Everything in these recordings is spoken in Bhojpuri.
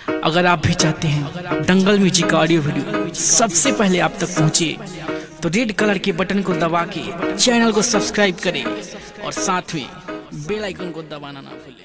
अगर आप भी चाहते हैं दंगल म्यूजिक का ऑडियो वीडियो सबसे पहले आप तक पहुंचे तो रेड कलर के बटन को दबा के चैनल को सब्सक्राइब करें और साथ में बेल आइकन को दबाना ना भूलें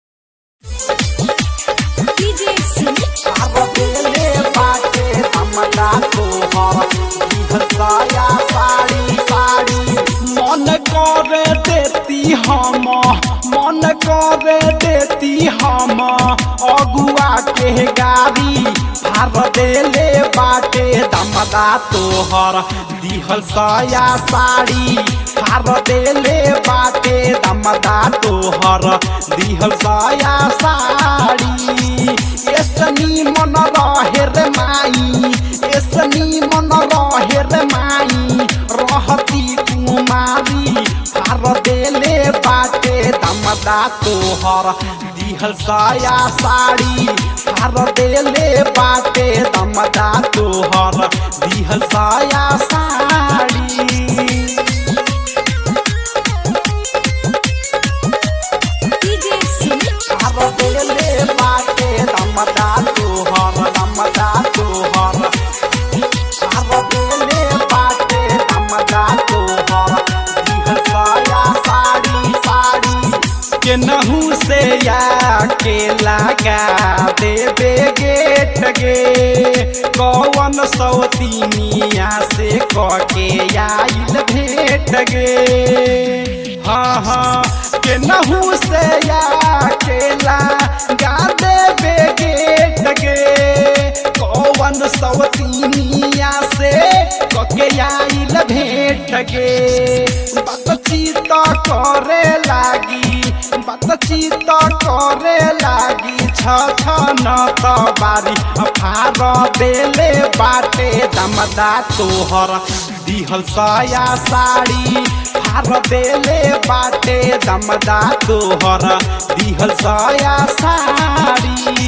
DJ Smith. आरबेले बाटे हमला तोहर दिहसाया साड़ी साड़ी मन करे देती हम मन करे देती हम अगुआ के गाड़ी भार देले बाटे दमदा तोहर दिहल साया साड़ी भार देले बाटे दमदा तोहर दिहल साया साड़ी एसनी मन रहे रे माई एसनी मन रहे रे माई रहती कुमारी फार देले बाटे दमदा तोहर दिहल साया साड़ी फार देले बाटे दमदा तोहर दिहल साया साड़ी DJ Smith. आरबेले बाटे दमदा तोहर दमदा तोहर आरबेले बाटे दमदा तोहर दिहसाया साड़ी साड़ी केनहू से या के लगा देबे गेट गे कौन सौतीनिया से कके आइल भेट गे हाँ हाँ केनहू से या केला गा देबे गेट गे कौन सौतीनिया से कके आइल भेट गे बातचीत करे लागी बातचीत करे लागी छ छ न त बारी फार देले बाटे दमदा तोहर दिहल सया साड़ी फार देले बाटे दमदा तोहर दिहल सया साड़ी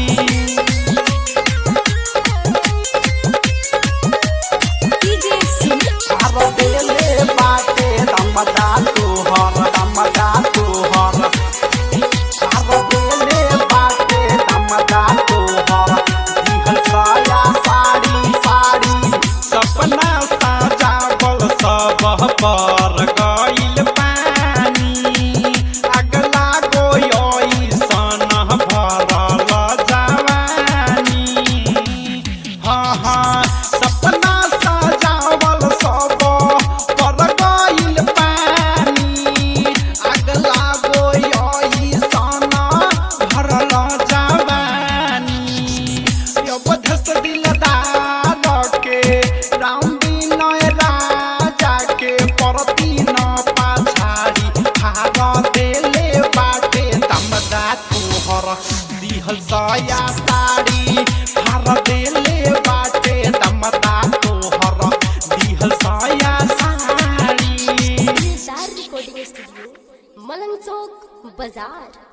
DJ Smith. आरबेले बाटे दमदा तोहर दमदा तोहर आरबेले बाटे दमदा तोहर दिहल साया साड़ी साड़ी सपना साजावल सब पर गइल पानी अगला गोई सन भरल जवानी हाँ हाँ सपना सजावल सब पर गइल पानी अगला गोई सन भरल जवानी अवधस दिलदार के राउंडी नय राजा के परती न पाछाड़ी भाग देले बाटे दमदा तोहर दिहल सया साड़ी भार देले बाटे दमदा तोहर दिहल सया sari Star Recording Studio. Malang Chowk, Bazaar.